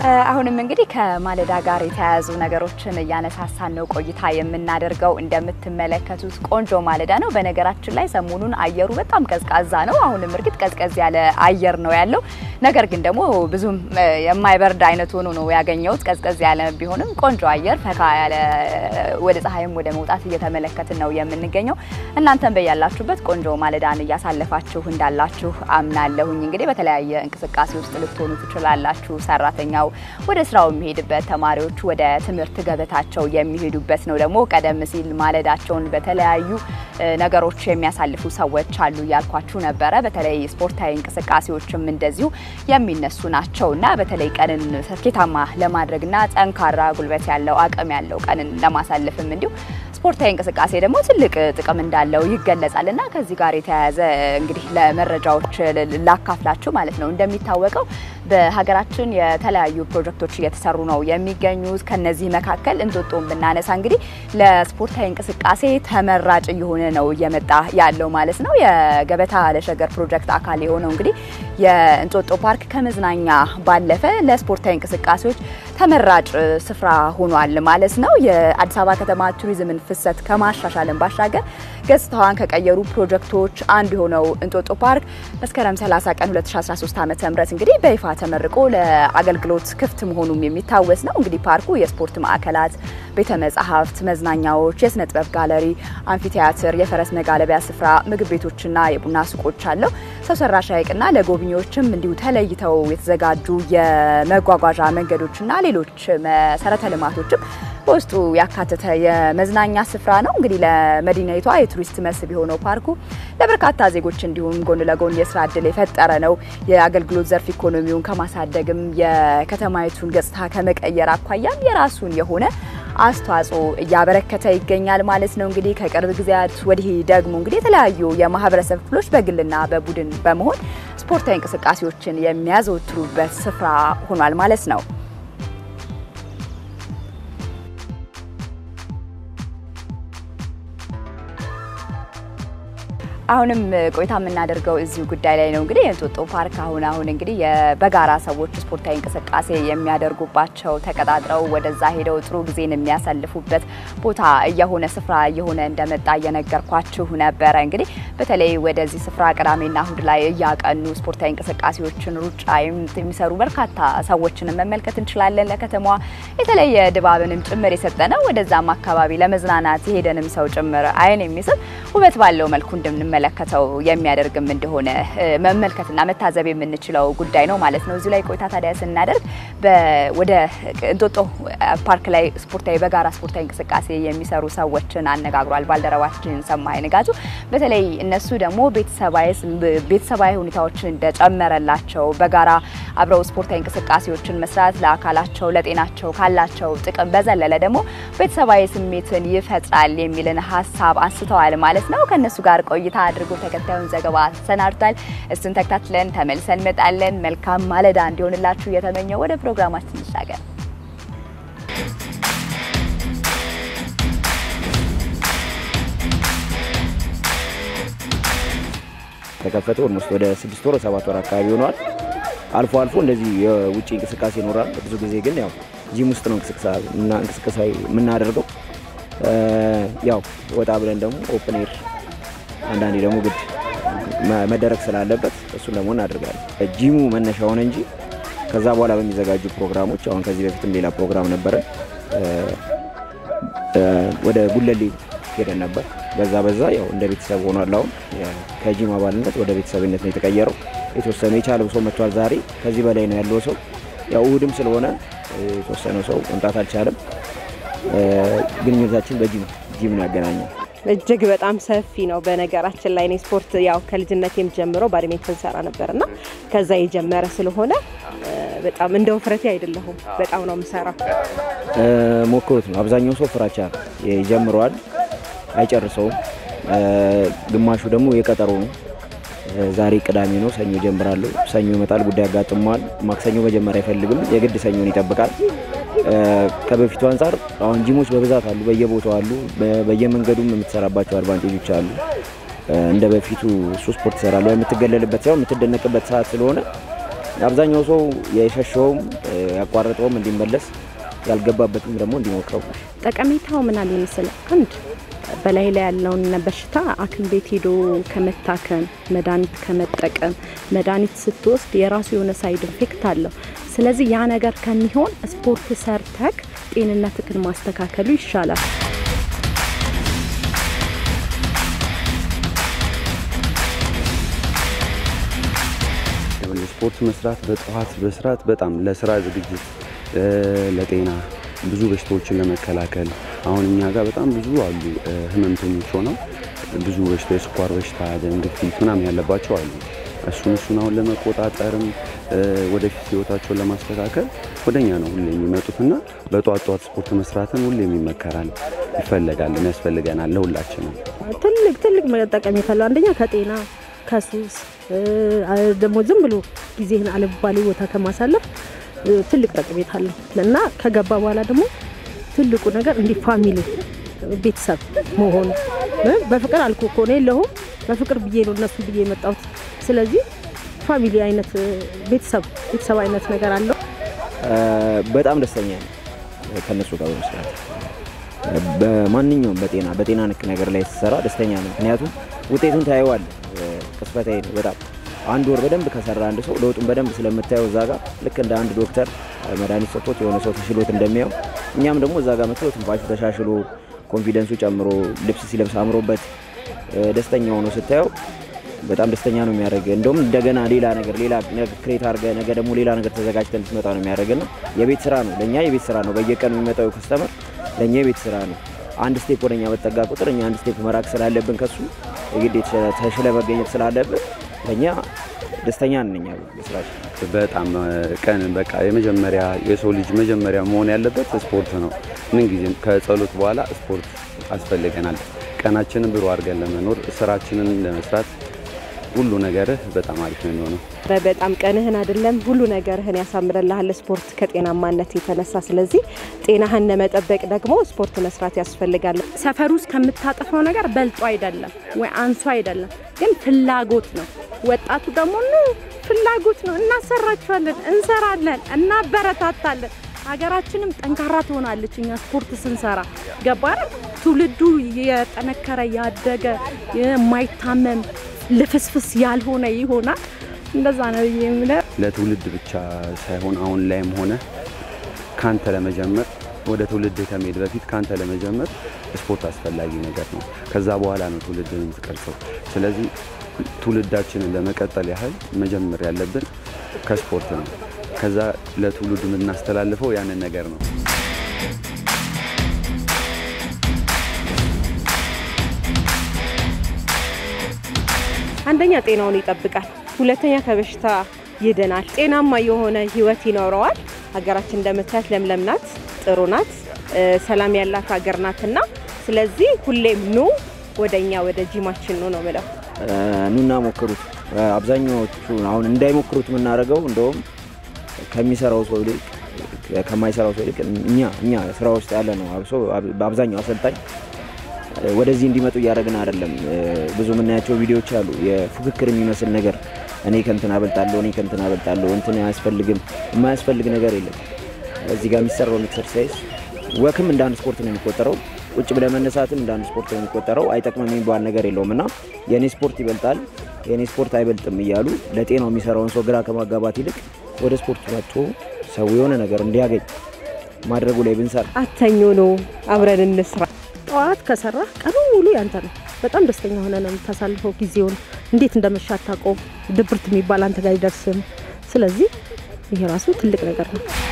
አሁንም እንግዲህ ከማለዳ ጋር የተያያዙ ነገሮችን እያነሳሳን ነው ቆይታ የምናደርገው። እንደምትመለከቱት ቆንጆ ማለዳ ነው። በነገራችን ላይ ሰሞኑን አየሩ በጣም ቀዝቃዛ ነው። አሁንም እርግጥ ቀዝቀዝ ያለ አየር ነው ያለው። ነገር ግን ደግሞ ብዙም የማይበርድ አይነት ሆኖ ነው ያገኘሁት። ቀዝቀዝ ያለ ቢሆንም ቆንጆ አየር፣ ፈካ ያለ ወደ ፀሐይም ወደ መውጣት እየተመለከትን ነው የምንገኘው። እናንተም በያላችሁበት ቆንጆ ማለዳን እያሳለፋችሁ እንዳላችሁ አምናለሁኝ። እንግዲህ በተለያየ እንቅስቃሴ ውስጥ ልትሆኑ ትችላላችሁ። ሰራተኛው ወደ ስራው የሚሄድበት፣ ተማሪዎች ወደ ትምህርት ገበታቸው የሚሄዱበት ነው። ደግሞ ቀደም ሲል ማለዳቸውን በተለያዩ ነገሮች የሚያሳልፉ ሰዎች አሉ እያልኳችሁ ነበረ። በተለይ ስፖርታዊ እንቅስቃሴዎችም እንደዚሁ የሚነሱ ናቸው እና በተለይ ቀንን ስኬታማ ለማድረግና ጠንካራ ጉልበት ያለው አቅም ያለው ቀንን ለማሳለፍም እንዲሁ ስፖርታዊ እንቅስቃሴ ደግሞ ትልቅ ጥቅም እንዳለው ይገለጻል እና ከዚህ ጋር የተያያዘ እንግዲህ ለመረጃዎች ላካፍላችሁ ማለት ነው። እንደሚታወቀው በሀገራችን የተለያዩ ፕሮጀክቶች እየተሰሩ ነው የሚገኙት። ከነዚህ መካከል እንጦጦን ብናነሳ እንግዲህ ለስፖርታዊ እንቅስቃሴ ተመራጭ እየሆነ ነው እየመጣ ያለው ማለት ነው። የገበታ ለሸገር ፕሮጀክት አካል የሆነው እንግዲህ የእንጦጦ ፓርክ ከመዝናኛ ባለፈ ለስፖርታዊ እንቅስቃሴዎች ተመራጭ ስፍራ ሆኗል ማለት ነው። የአዲስ አበባ ከተማ ቱሪዝምን ፍሰት ከማሻሻልን ባሻገር ገጽታዋን ከቀየሩ ፕሮጀክቶች አንዱ የሆነው እንጦጦ ፓርክ መስከረም 30 ቀን 2013 ዓ.ም እንግዲህ በይፋ ተመርቆ ለአገልግሎት ክፍት መሆኑም የሚታወስ ነው። እንግዲህ ፓርኩ የስፖርት ማዕከላት፣ ቤተ መጻሕፍት፣ መዝናኛዎች፣ የስነ ጥበብ ጋለሪ፣ አምፊቲያትር፣ የፈረስ መጋለቢያ ስፍራ፣ ምግብ ቤቶችና የቡና ሱቆች አለው። ሰው ሰራሽ ሐይቅና ለጎብኚዎችም እንዲሁ ተለይተው የተዘጋጁ የመጓጓዣ መንገዶችና ሌሎች መሰረተ ልማቶችም በውስጡ ያካተተ የመዝናኛ ስፍራ ነው። እንግዲህ ለመዲናይቷ የቱሪስት መስህብ የሆነው ፓርኩ ለበርካታ ዜጎች እንዲሁም ጎን ለጎን የስራ እድል የፈጠረ ነው። የአገልግሎት ዘርፍ ኢኮኖሚውን ከማሳደግም የከተማይቱን ገጽታ ከመቀየር አኳያም የራሱን የሆነ አስተዋጽኦ እያበረከተ ይገኛል ማለት ነው። እንግዲህ ከቅርብ ጊዜያት ወዲህ ደግሞ እንግዲህ የተለያዩ የማህበረሰብ ክፍሎች በግልና በቡድን በመሆን ስፖርታዊ እንቅስቃሴዎችን የሚያዘወትሩበት ስፍራ ሆኗል ማለት ነው። አሁንም ቆይታ የምናደርገው እዚሁ ጉዳይ ላይ ነው። እንግዲህ የእንጦጦ ፓርክ አሁን አሁን እንግዲህ በጋራ ሰዎች ስፖርታዊ እንቅስቃሴ የሚያደርጉባቸው ተቀጣጥረው ወደዛ ሄደው ጥሩ ጊዜን የሚያሳልፉበት ቦታ እየሆነ ስፍራ እየሆነ እንደመጣ እየነገርኳችሁ ነበረ። እንግዲህ በተለይ ወደዚህ ስፍራ ቅዳሜና እሁድ ላይ እያቀኑ ስፖርታዊ እንቅስቃሴዎችን፣ ሩጫ የሚሰሩ በርካታ ሰዎችን መመልከት እንችላለን። ለከተማዋ የተለየ ድባብንም ጭምር የሰጠ ነው። ወደዛም አካባቢ ለመዝናናት የሄደንም ሰው ጭምር አይን የሚስብ ውበት ባለው መልኩ እንደምንመ መለከተው የሚያደርግም እንደሆነ መመልከትና መታዘብ የምንችለው ጉዳይ ነው ማለት ነው። እዚሁ ላይ ቆይታ ታዲያ ስናደርግ ወደ እንጦጦ ፓርክ ላይ ስፖርታዊ በጋራ ስፖርታዊ እንቅስቃሴ የሚሰሩ ሰዎችን አነጋግሯል ባልደረባችን ሰማይ ንጋቱ። በተለይ እነሱ ደግሞ ቤተሰባዊ ሁኔታዎችን እንደጨመረላቸው በጋራ አብረው ስፖርታዊ እንቅስቃሴዎችን መስራት ለአካላቸው ለጤናቸው ካላቸው ጥቅም በዘለለ ደግሞ ቤተሰባዊ ስሜትን ይፈጥራል የሚልን ሀሳብ አንስተዋል ማለት ነው። ከእነሱ ጋር ቆይታ አድርጎ ተከታዩን ዘገባ ሰናድቷል። እሱን ተከታትለን ተመልሰን እንመጣለን። መልካም ማለዳ እንዲሆንላችሁ እየተመኘው ወደ ፕሮግራማችን እንሻገር። ተከፈተ ኦልሞስት ወደ ስድስት ወር ሰባት ወር አካባቢ ሆኗል። አልፎ አልፎ እንደዚህ የውጭ እንቅስቃሴ ይኖራል። ብዙ ጊዜ ግን ያው ጂም ውስጥ ነው እንቅስቃሴ የምናደርገው። ያው ወጣ ብለን ደግሞ ኦፕን ኤር አንዳንዴ ደግሞ ግድ መደረግ ስላለበት እሱን ደግሞ እናደርጋለን። ጂሙ መነሻ ሆነ እንጂ ከዛ በኋላ በሚዘጋጁ ፕሮግራሞች አሁን ከዚህ በፊትም ሌላ ፕሮግራም ነበረ ወደ ጉለሌ ሄደን ነበር። በዛ በዛ ያው እንደ ቤተሰብ ሆኗል። አሁን ከጂም አባልነት ወደ ቤተሰብነት ነው የተቀየረው። የተወሰነ የቻለው ሰው መጥቷል። ዛሬ ከዚህ በላይ ነው ያለው ሰው። ያው እሁድም ስለሆነ የተወሰነው ሰው መምጣት አልቻለም። ግንኙነታችን በጂም ጂም ነው ያገናኘው። እጅግ በጣም ሰፊ ነው። በነገራችን ላይ እኔ ስፖርት ያው ከልጅነቴም ጀምሮ ባድሜንተን ሰራ ነበርና ከዛ የጀመረ ስለሆነ በጣም እንደ ውፍረቴ አይደለሁም። በጣም ነው የምሰራው። ሞክሩት ነው። አብዛኛው ሰው ፍራቻ ይጀምረዋል፣ አይጨርሰውም። ግማሹ ደግሞ የቀጠሮ ነው። ዛሬ ቅዳሜ ነው፣ ሰኞ ጀምራለሁ። ሰኞ ይመጣል፣ ጉዳይ ያጋጥመዋል። ማክሰኞ መጀመር አይፈልግም፣ የግድ ሰኞን ይጠብቃል። ከበፊቱ አንጻር አሁን ጂሞች በብዛት አሉ፣ በየቦታው አሉ። በየመንገዱም የምትሰራባቸው አድቫንቴጆች አሉ። እንደ በፊቱ እሱ ስፖርት ይሰራል የምትገለልበት ሳይሆን የምትደነቅበት ሰዓት ስለሆነ አብዛኛው ሰው የሸሸውም ያቋረጠውም እንዲመለስ ያልገባበትም ደግሞ እንዲሞክረው ጠቀሜታው ምን አለ መሰለህ? አንድ በላይ ላይ ያለውን በሽታ ሐኪም ቤት ሄዶ ከመታከም መድኃኒት ከመጠቀም መድኃኒት ስትወስድ የራሱ የሆነ ሳይድ ኢፌክት አለው። ስለዚህ ያ ነገር ከሚሆን ስፖርት ሰርተክ ጤንነትክን ማስተካከሉ ይሻላል። ስፖርት መስራት በጠዋት በስርዓት በጣም ለስራ ዝግጅት ለጤና ብዙ በሽታዎችን ለመከላከል አሁን እኛ ጋር በጣም ብዙ አሉ ህመምተኞች ሆነው ብዙ በሽታ የስኳር በሽታ፣ ደም ግፊት ምናምን ያለባቸው አሉ። እሱን እሱን አሁን ለመቆጣጠርም ወደፊት ህይወታቸውን ለማስተካከል ወደኛ ነው ሁሌ የሚመጡትና በጠዋት ጠዋት ስፖርት መስራትን ሁሌም ይመከራል፣ ይፈለጋል፣ ያስፈልገናል ለሁላችንም። ትልቅ ትልቅ ጠቀሜታ አለው። አንደኛ ከጤና ከሱስ ደግሞ ዝም ብሎ ጊዜህን አልባሌ ቦታ ከማሳለፍ ትልቅ ጠቀሜታ አለው እና ከገባ በኋላ ደግሞ ትልቁ ነገር እንዲህ ፋሚሊ ቤተሰብ መሆኑ በፍቅር አልኩ እኮ ነው የለሁም በፍቅር ብዬ ነው እነሱ ብዬ የመጣሁት። ስለዚህ ፋሚሊ አይነት ቤተሰብ ቤተሰብ አይነት ነገር አለው። በጣም ደስተኛ ነው ከነሱ ጋር በመስራት በማንኛውም በጤና በጤና ንክ ነገር ላይ ስትሰራ ደስተኛ ነው። ምክንያቱም ውጤቱን ታየዋል። ቅስፈታዊ ነው በጣም አንድ ወር በደንብ ከሰራ አንድ ሰው ለውጡን በደንብ ስለምታየው እዛ ጋር ልክ እንደ አንድ ዶክተር መድኃኒት ሰጥቶት የሆነ ሰው ተሽሎት እንደሚያው እኛም ደግሞ እዛ ጋር መጥቶ ትንፋሹ ተሻሽሎ ኮንፊደንሱ ጨምሮ ልብስ ሲለብስ አምሮበት ደስተኛ ሆኖ ስታየው በጣም ደስተኛ ነው የሚያደርግ። እንደውም እንደገና ሌላ ነገር ሌላ ክሬት አድርገ ነገ ደግሞ ሌላ ነገር ተዘጋጅተን እንድትመጣ ነው የሚያደርግና የቤት ስራ ነው ለእኛ የቤት ስራ ነው። በየቀኑ የሚመጣው ከስተመር ለእኛ የቤት ስራ ነው። አንድ ስቴፕ ወደኛ በጠጋ ቁጥር እኛ አንድ ስቴፕ መራቅ ስላለብን ከሱ የግድ ተሽለ መገኘት ስላለብን ለእኛ ደስተኛ ነን እኛ በስራችን። በጣም ቀን በቃ የመጀመሪያ የሰው ልጅ መጀመሪያ መሆን ያለበት ስፖርት ነው። ምን ጊዜም ከጸሎት በኋላ ስፖርት ያስፈልገናል። ቀናችንን ብሩ አድርገን ለመኖር ስራችንን ለመስራት ሁሉ ነገርህ በጣም አሪፍ ነው የሚሆነው። በጣም ቀንህን አይደለም ሁሉ ነገርህን ያሳምርልሃል ስፖርት ከጤናማነት የተነሳ። ስለዚህ ጤናህን ለመጠበቅ ደግሞ ስፖርት መስራት ያስፈልጋል። ሰፈር ውስጥ ከምታጠፋው ነገር በልጦ አይደለም ወይ አንሶ አይደለም፣ ግን ፍላጎት ነው። ወጣቱ ደግሞ ኑ ፍላጎት ነው። እናሰራችኋለን፣ እንሰራለን፣ እናበረታታለን። ሀገራችንም ጠንካራ ትሆናለች እኛ ስፖርት ስንሰራ። ገባር ትውልዱ የጠነከረ ያደገ የማይታመም ልፍስፍስ ያልሆነ ይሆናል። እንደዛ ነው የምለው። ለትውልድ ብቻ ሳይሆን አሁን ላይም ሆነ ካንተ ለመጀመር ወደ ትውልድ ከመሄድ በፊት ካንተ ለመጀመር ስፖርት አስፈላጊ ነገር ነው። ከዛ በኋላ ነው ትውልድን የምትቀርጸው። ስለዚህ ትውልዳችንን ለመቀጠል ያህል መጀመር ያለብን ከስፖርት ነው። ከዛ ለትውልዱ የምናስተላልፈው ያንን ነገር ነው። አንደኛ ጤናውን ይጠብቃል፣ ሁለተኛ ከበሽታ ይድናል፣ ጤናማ የሆነ ህይወት ይኖረዋል። ሀገራችን እንደምታያት ለምለም ናት፣ ጥሩ ናት፣ ሰላም ያላት ሀገር ናትና ስለዚህ ሁሌም ኑ ወደኛ ወደ ጂማችን ኑ ነው ምለው። ኑና ሞክሩት። አብዛኛዎቹ አሁን እንዳይሞክሩት የምናደርገው እንደውም ከሚሰራው ሰው ይልቅ ከማይሰራው ሰው ይልቅ እኛ እኛ ስራ ውስጥ ያለ ነው አብሶ በአብዛኛው አሰልጣኝ ወደዚህ እንዲመጡ እያደረግን አይደለም። ብዙ የምናያቸው ቪዲዮዎች አሉ፣ የፉክክር የሚመስል ነገር እኔ ከንትን አበልጣለሁ፣ እኔ ከንትን አበልጣለሁ፣ እንትን አያስፈልግም። የማያስፈልግ ነገር የለም። እዚህ ጋር የሚሰራውን ኤክሰርሳይዝ ወክም እንደ አንድ ስፖርት ነው የሚቆጠረው። ቁጭ ብለህ መነሳትም እንደ አንድ ስፖርት ነው የሚቆጠረው። አይጠቅምም የሚባል ነገር የለውም እና የእኔ ስፖርት ይበልጣል፣ የእኔ ስፖርት አይበልጥም እያሉ ለጤናው የሚሰራውን ሰው ግራ ከማጋባት ይልቅ ወደ ስፖርት መጥቶ ሰው የሆነ ነገር እንዲያገኝ ማድረጉ ላይ ብንሰራ አተኞ ነው አብረን እንስራ። ጠዋት ከሰራ ቀኑ ሙሉ ያንተ ነው። በጣም ደስተኛ ሆነ ነው የምታሳልፈው ጊዜውን። እንዴት እንደመሻ አታውቀውም። ድብርት የሚባል አንተ ጋር አይደርስም። ስለዚህ ይሄ ራሱ ትልቅ ነገር ነው።